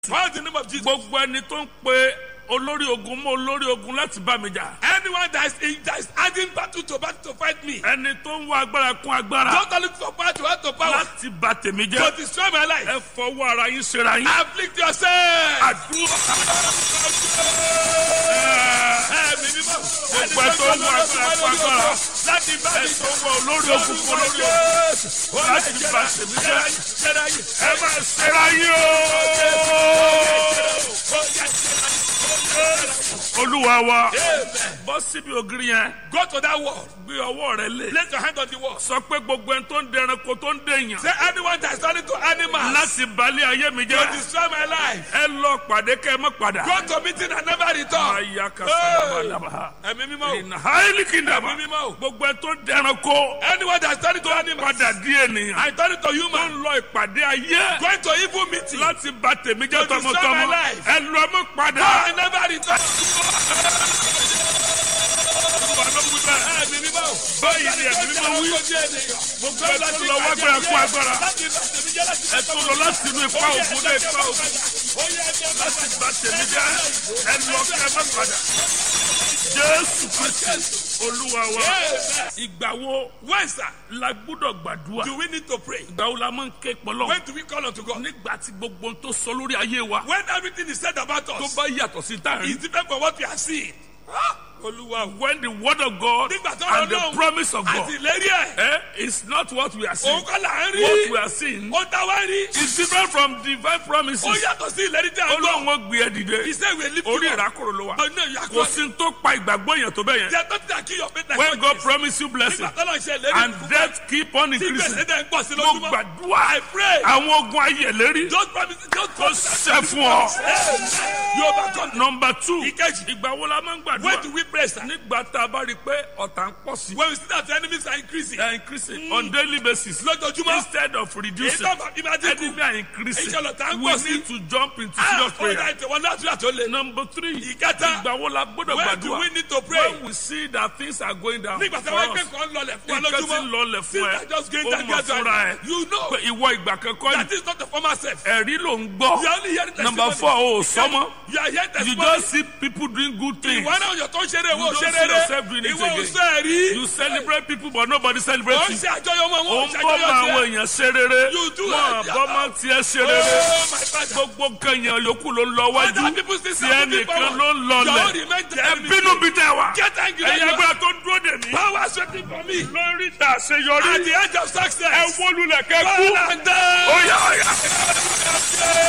Call the name of Jesus. gbogbo ẹni tó ń pe olórí ogun mọ́ olórí ogun láti bá mi jà Anyone that is, in, that is adding battle to battle to fight me. ẹni tó ń wá agbára kún agbára Don't look for power to add to power. láti bà tèmi To jẹ́ destroy my life. ẹ fọwọ́ ara yín ṣera yín. Afflict yourself. àdúrà Ẹ̀mí mímọ́. gbogbo ẹ tó ń wá agbára kún agbára Láti bá ẹ mi tó ń wá olórí ogun kún olórí ogun láti bà tèmi jẹ́ ẹ máa ṣera yín o. olúwa wa bọ́ síbi ògiri yẹn Go to that wall. gbé ọwọ́ rẹ lé Place your hand on the wall. sọ pé gbogbo ẹni tó ń dẹranko tó ń dèèyàn Say anyone that is turning to animals láti balẹ̀ ayé mi to jẹ́ destroy my life. ẹ lọ pàdé kẹ́ ẹ má padà. Go to meeting and never return. Aya kasadabadaba. Ẹ̀mí mímọ́. In highly kingdom. Ẹ̀mí mímọ́ o. Gbogbo ẹ tó ń dẹranko Anyone that is turning to animals. padà di ènìyàn. I turn to Tó human. ń lọ ìpàdé ayé Going to evil meeting. láti bà tèmi jẹ́ To destroy tọmọtọmọ. my life. Ẹ lọ mọ́ padà. I never return. Ẹ̀mí mímọ́ o. Báyìí ni ẹ̀mí mímọ́ wí. Gbogbo ẹ tó lọ wá gbéra kú agbára. Ẹ tó lọ láti inú ipa ògùn dé ipa ògùn. Láti bà tèmi jẹ́. Ẹ lọ kẹ́ ẹ má padà. Jésù Kristi Olúwa wa. Ìgbà wo When sir, la gbúdọ̀ gbàdúrà? do we need to pray? Ìgbà wo la máa ń ké pọlọ́? When do we call unto God? Nígbà tí gbogbo ohun tó sọ lórí ayé wa When everything is said about tó us bá yàtọ̀ sí tá à ń is rí. different from what we are seeing. Ah, Olúwa o. When the word of God Nígbà tó and the Ọlọ́run promise of God àti ìlérí ẹ̀. eh, is not what we are seeing. Òun kọ́ là ń What we rí. are seeing Ó dá wá rí. is different from divine promises. Ó yàtọ̀ sí ìlérí tí a gbọ́. Ọlọ́run ó gbé ẹ dìde. He said we lift Orí you up. ìrákòrò ló wà. But no, you are Kò close. sí tó pa ìgbàgbọ́ yẹn tó bẹ́ẹ̀ yẹn. They are not that kill your faith like When what God is. promise you blessing Nígbà tó lọ ṣe ìlérí and fún death keep on Tí increasing. gbèsè dẹ̀ ń pọ̀ sí Mo lójúmọ́. gbàdúrà I pray. àwọn ogun ayé lérí Don't promise. Don't kó promise. ṣẹ fún ọ. You overcome. Number two, Ìkejì. ìgbà wo la máa ń When do gbàdúrà? we pray, sir? Nígbà tá a bá rí i pé ọ̀tá ń pọ̀ sí. When we see that the enemies are increasing. They are increasing on daily basis. Lójoojúmọ́. Instead of Èyí reducing, tó bá bí máa dínkù. enemy are increasing. Iṣẹ́ lọ tá ń We pọ̀ sí. need to jump into Ah, serious ó prayer. dá ètò wọn láti àtò lè. Number three, Ìkẹta. ìgbà wo la gbọ́dọ̀ When do gbàdúrà? we need to pray? When we see that things are going down Nígbà tí for wọ́n us, gbé kan lọlẹ̀ fún wa nǹkan tí ń lójúmọ́. lọlẹ̀ fún ẹ, Things are just going ó down mọ̀ fúnra gradually. ẹ. You know Pé ìwọ ìgbà kankan that yìí, is not the former self. ẹ̀rí ló ń You gbọ́. are only hearing testimony. Number four, o ò sọ́mọ́. You are hearing You testimony. just see people doing good things. Ìwọ náà yọ̀ tó ń ṣeré ìwọ You ò don't ṣeré see rẹ̀. yourself doing it Ìwọ ò again. sọ ẹ̀rí. You celebrate people but nobody Ó celebrates ń you. ṣe àjọyọ̀ wọn, ó wọ́n ń ń ṣe bọ́ mọ àjọyọ̀ àwọn tiẹ̀. èèyàn ṣe rere You do wọn it. bọ́ mọ tiẹ̀ ṣe Oh, rere my father. gbogbo nǹkan yẹn yòókù ló ń lọ wájú Other people still tí stand moving ẹnìkan forward. ló ń Your own lọlẹ̀ remain the ẹ enemy. bínú bí tẹ wá Get angry. ẹ̀yin agbára tó ń dúró dè mí Power is waiting for me. lórí ìta àṣeyọrí At the edge of ẹ success. wó lulẹ̀ kẹ́ kú Fall and down. óyá óyá.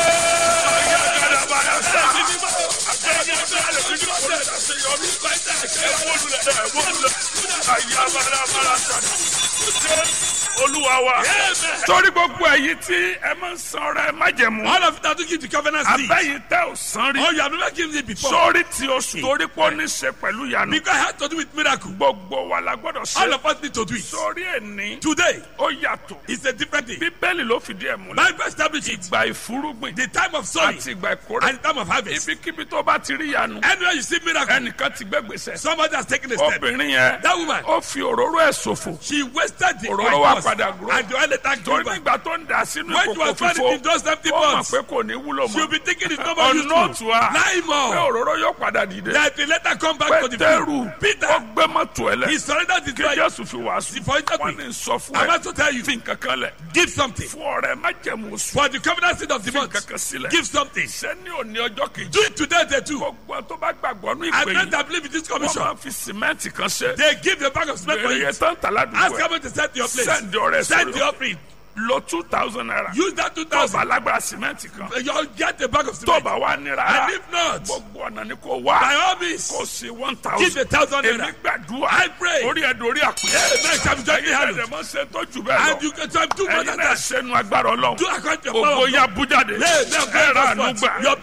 olúwa wa Amen. torí gbogbo èyí tí ẹ máa ń san ọrẹ májẹ̀mú All of it that to give the covenant seed. abẹ́yìn tẹ́ ò san rí Oh, you have never given it before. sórí tí oṣù torí pé ó ní ṣe pẹ̀lú ìyanu Because it had to do with miracle. gbogbo wa la gbọ́dọ̀ All ṣe of us need to do it. sórí ẹni Today ó yàtọ̀ is a different day. bíbélì ló fìdí ẹ̀ múlẹ̀ Bible established it. ìgbà ìfúrúgbìn The time of sowing àti ìgbà ìkórè and the time of harvest. ibikíbi tó bá ti rí ìyanu Anywhere you see miracle, ẹnìkan ti gbẹ́gbèsè somebody has taken a step. obìnrin yẹn That woman, ó fi òróró ẹ̀ ṣòfò she wasted the Òróró oil wa first, padà grow. and the oil later torí grew back. nígbà tó ń dà sínú When you ìkòkò are trying fífó in those empty ó mọ̀ pots, pé kò ní wúlò you'll mọ́ be thinking it's not ọ̀nà useful. òtún wa Lie pé more. òróró yóò padà dìde That will later come back to the pétérù field. ó Peter, gbé mọ́tò ẹ̀ he lẹ̀ surrendered his kí life. jésù fi wàásù For it to wọ́n be. ní sọ fún I'm ẹ about to tell you, fi nǹkan kan lẹ̀ give something. fún ọ̀rẹ́ májẹ̀mú oṣù For the covenant seed of the fi month, nǹkan kan sílẹ̀ give something. sẹ́ni òní ọjọ́ kejì Do it today, they too. gbogbo tó bá gbàgbọ́ ní I ìpè pray yìí that believe in this wọ́n commission. máa fi sìmẹ́ǹtì kan ṣe They give the bag of cement for èrè yẹn it. tán tà Ask ládùúgbò ẹ̀ someone to set your place. sẹ́ǹdì ọ̀rẹ́ Send the sọ̀rọ̀ offering. lo two thousand naira Use that two tó bá thousand. lágbára sìmẹ́ǹtì kan You get the bag of tó cement. bá wà ní And rárá if not, gbogbo ọ̀nà ni kò by wá all means, kò sí one give thousand the thousand èmi naira. gbàdúrà I pray. orí ẹ̀dùn orí àpè Amen. Shall be jointly ẹ̀yin handled. ẹ̀dẹ̀ mọ́ ṣe tó jù bẹ́ẹ̀ And lọ you can try to do more ẹ̀yin than náà that. ṣẹ́nu agbára ọlọ́run Do according to your power. ògo of ya God. bújáde Lay them ẹ̀rọ hands àánú forth. gbà You obtain mercy. ẹ̀rọ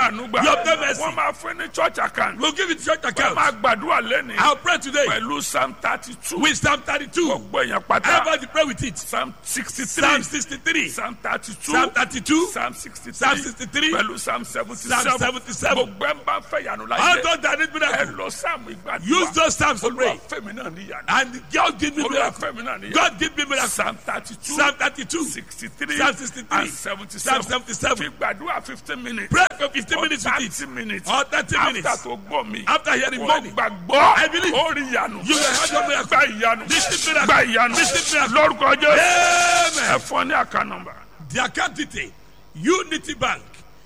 àánú gbà You obtain mercy. wọ́n máa fún ní church account We'll give it to church wọ́n account. máa gbàdúrà lẹ́nìí I'll pray today pẹ̀lú psalm thirty two with Psalm 32. gbogbo èèyàn pátá Everybody pray with it. psalm sixty Psalm three 63. psalm thirty two Psalm 32. psalm sixty Psalm three 63. pẹ̀lú psalm seventy Psalm seven 77. gbogbo ẹ̀ ń bá fẹ́ yanu All láyé those that need ẹ miracle. lọ psalm ìgbàdúrà Use those Psalms to olúwa pray. fẹ́mi náà níyanu And God give me olúwa miracle. fẹ́mi náà níyanu God give me miracle. psalm thirty two Psalm 32. sixty three Psalm 63. and seventy Psalm seven 77. fi gbàdúrà fifteen minutes Pray for 15 or minutes with it. thirty minutes Or 30 minutes. after tó gbọ́ mi After hearing wọ́n money. gbàgbọ́ I believe. ó rí ìyanu You will have your miracle. gba ìyanu This miracle. gba ìyanu This miracle. lórúkọ jẹ́ Amen. ẹ fún ọ ní àká nọ́mbà The account detail Unity Bank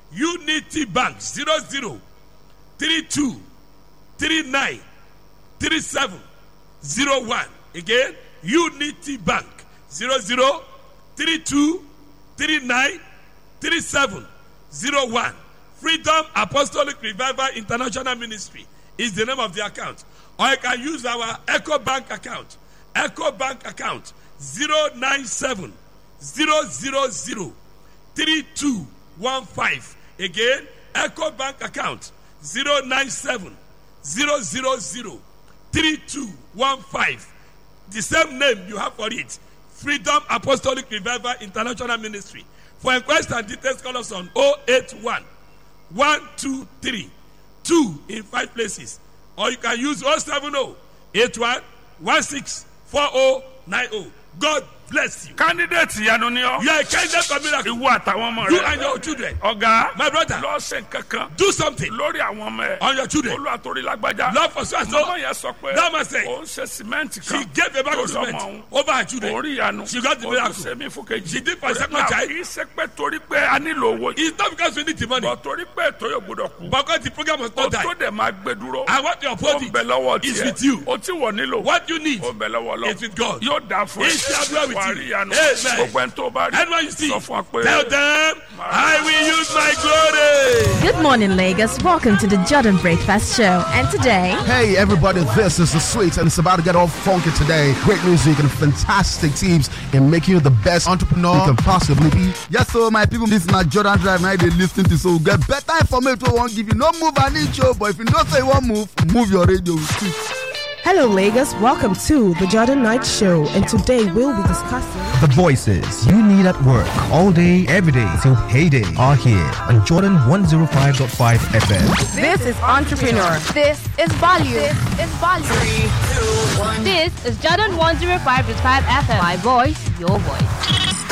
Unity Bank zero zero three two three nine three seven zero one again Unity Bank zero zero three two three nine three seven zero one Freedom Apostolic Revival International Ministry is the name of the account or you can use our Echo Bank account Echo Bank account zero nine seven zero zero zero three two one five again echo bank account zero nine seven zero zero zero three two one five the same name you have for it freedom apostolic revival international ministry for inquest and details call us on oh eight one one two three two in five places or you can use oh seven oh eight one one six four oh nine oh god bless you candidate ìyanu ni ọ you are a candidate for miracle ìwọ àtàwọn ọmọ you rẹ and your children ọ̀gá my brother lọ́sẹ̀ kankan do something lórí àwọn ọmọ ẹ on your children olú àtòrí lágbájá love for so and mọ́mọ́ so yẹn sọ pé That man say, ó ń ṣe sìmẹ́ǹtì she kan gave a bag of lórí ọmọ cement òun over her children orí ìyanu She got the ó miracle. tún ṣe mí fún kejì She did for a second Now, child. kì í ṣe pé torí pé a nílò owó yìí it's not because we need the money bọ̀ torí pé ètò yóò gbọdọ̀ kú but because the program must ó not tó die dẹ̀ máa gbé dúró and what you ó uphold ń bẹ it lọ́wọ́ is tiẹ̀ with you. ó tí wọ́n nílò what you need ó ń bẹ lọ́wọ́ lọ is with God yóò dáa fún He shall dwell with wà á you. rí ìyanu Amen. gbogbo ẹni tó bá rí anyone you see sọ fún wa pé tell them I will use my glory. Good morning, Lagos. Welcome to the Jordan Breakfast Show. And today, Hey everybody, this is the sweet and it's about to get all funky today. Great music and fantastic teams in making you the best entrepreneur you can possibly be. Yes, so my people, this na Jordan Drive now they listen to so we get better information wey wan give you. No move an inch oh, but if you know say you wan move, move your radio with it. Hello, Lagos. Welcome to the Jordan Knight Show, and today we'll be discussing. The voices you need at work all day, every day till payday are here on Jordan 105.5 FM. This is Entrepreneur. This is value. This is value. This is Jordan 105.5 FM. My voice, your voice.